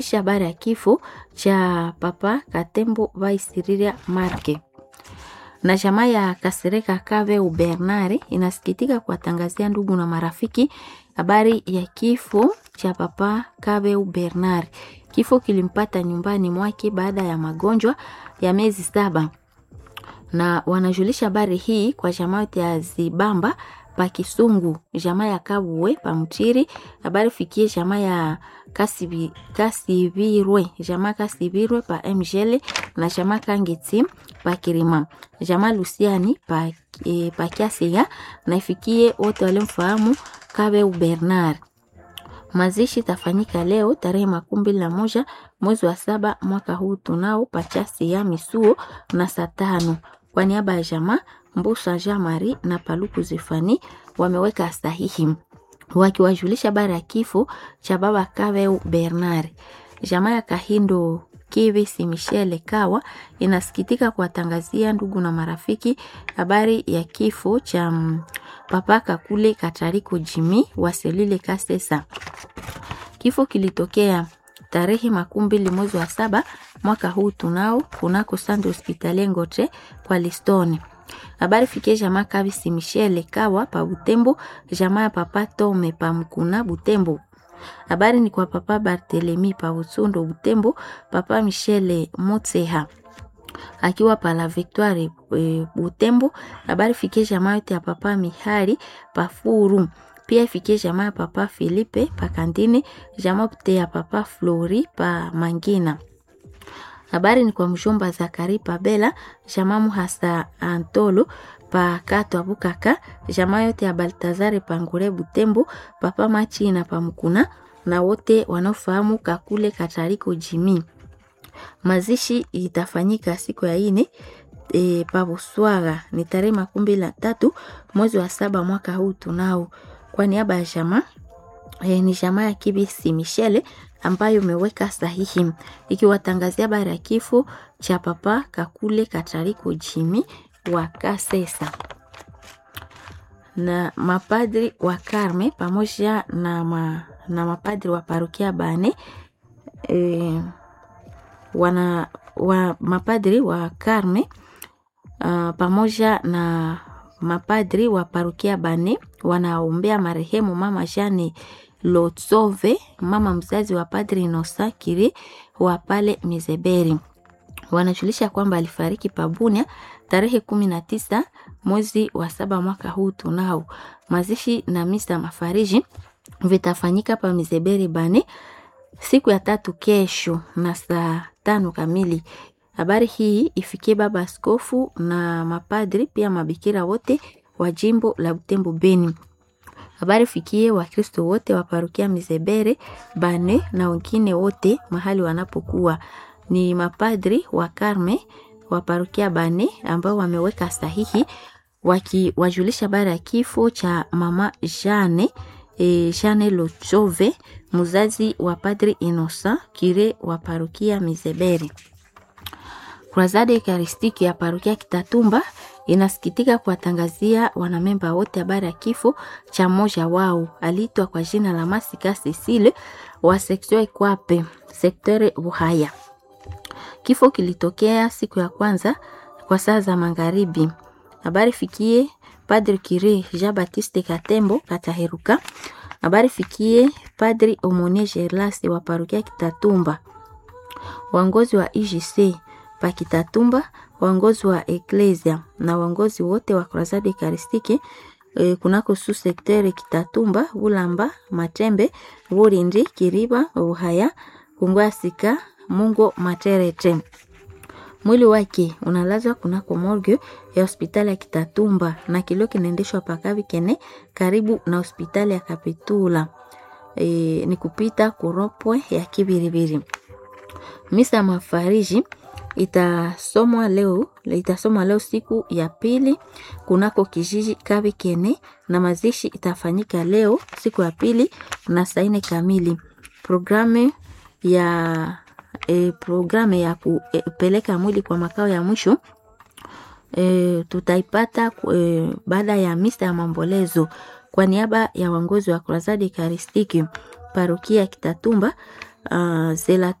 habari ya kifo cha Papa Katembo Vaisiriria Marke na jamaa ya Kasereka Kave Bernard inasikitika kuwatangazia ndugu na marafiki habari ya kifo cha Papa Kave Bernard. Kifo kilimpata nyumbani mwake baada ya magonjwa ya miezi saba, na wanajulisha habari hii kwa jamaa yote ya Zibamba pa Kisungu, jamaa ya Kabuwe pa Mchiri, habari fikie jamaa ya Kasibi, Kasivirwe, jamaa Kasivirwe pa Mjele na jamaa Kangeti pa Kirima, jamaa Lusiani pa, e, pa Kiasiga na ifikie wote walimfahamu Kabe Bernard. Mazishi tafanyika leo tarehe makumi mbili na moja mwezi wa saba mwaka huu tunao pachasi ya misuo na saa tano kwa niaba ya jamaa Mbusa Jean Marie na Paluku Zifani wameweka sahihi wakiwajulisha habari ya kifo cha baba Kaveu Bernard. Jamaa ya Kahindo Kivisi Michele Kawa inasikitika kuwatangazia ndugu na marafiki habari ya kifo cha papa Kakule Katariko Jimi wa Selile Kasesa. Kifo kilitokea tarehe makumi mbili mwezi wa saba mwaka huu tunao kunako Sande Hospitali Ngotre kwa Listoni. Habari fikie jamaa Kabisi Michele Kawa pa Butembo, jamaa ya papa Tome pa Mkuna Butembo. Habari ni kwa papa Barthelemy pa Utsundo Butembo, papa Michele Motseha akiwa pa la Victoire e, Butembo. Habari fikie jamaa yote ya papa Mihari pa Furu. Pia ifikie jamaa ya papa Filipe pa Kandine, jamaa yote ya papa Flori pa Mangina. Habari ni kwa mjomba Zakari Pabela, jamaa Muhasa Antolo pa Kato Bukaka, jamaa yote ya Baltazare Pangure Butembo, papa Machina pa Mkuna na wote wanaofahamu Kakule Katariko Jimi. Mazishi itafanyika siku ya ine e, pa Buswaga ni tarehe makumi mbili na tatu mwezi wa saba mwaka huu tunao. Kwa niaba ya jamaa e, ni jamaa ya Kibisi Michele ambayo imeweka sahihi ikiwatangazia habari ya kifo cha papa Kakule Katariko Jimi wa Kasesa na mapadri wa Karme pamoja na, ma, na mapadri wa parokia Bane e, wana wa mapadri wa Karme uh, pamoja na mapadri wa parokia Bane wanaombea marehemu mama Jane Lotsove, mama mzazi wa padri Inosa Kiri wa pale Mizeberi. Wanajulisha kwamba alifariki Pabunia tarehe kumi na tisa mwezi wa saba mwaka huu tunao. Mazishi na misa mafariji vitafanyika pa Mizeberi Bane siku ya tatu kesho na saa tano kamili. Habari hii ifikie baba askofu na mapadri pia mabikira wote wa jimbo la Butembo Beni. Habari fikie Wakristo wote wa parokia Mizebere Bane na wengine wote mahali wanapokuwa. Ni mapadri wa Karme wa parokia Bane ambao wameweka sahihi wakiwajulisha habari ya kifo cha mama Jane e, Jane Lochove mzazi wa padri Inosa Kire wa parokia Mizebere. Kruzade Ekaristiki ya parokia Kitatumba inasikitika kuwatangazia wanamemba wote habari ya kifo cha mmoja wao aliitwa kwa jina la Masika Cecile wa sektore Kwape sektore Buhaya. Kifo kilitokea siku ya kwanza kwa saa za magharibi. Habari fikie Padri Kire Jean Baptiste Katembo Kataheruka. Habari fikie Padri Omonie Gerlas wa parokia Kitatumba, waongozi wa IGC pa Kitatumba, waongozi wa Eklesia na waongozi wote wa Kruzade Ekaristiki e, kunako su sektere Kitatumba, Bulamba, Matembe, Burindi, Kiriba, Buhaya, Kungwasika, Mungo, Materete. Mwili wake unalazwa kunako morgue ya hospitali ya Kitatumba na kilio kinaendeshwa pakavi kene karibu na hospitali ya Kapitula. E, ni kupita kuropwe ya Kibiribiri. Misa ya mafariji itasomwa leo itasomwa leo siku ya pili kunako kijiji Kabi Kene na mazishi itafanyika leo siku ya pili na saa nne kamili. Programu ya e, programu ya kupeleka mwili kwa makao ya mwisho e, tutaipata e, baada ya misa ya maombolezo kwa niaba ya waongozi wa Kruzade Ekaristiki parokia Kitatumba uh,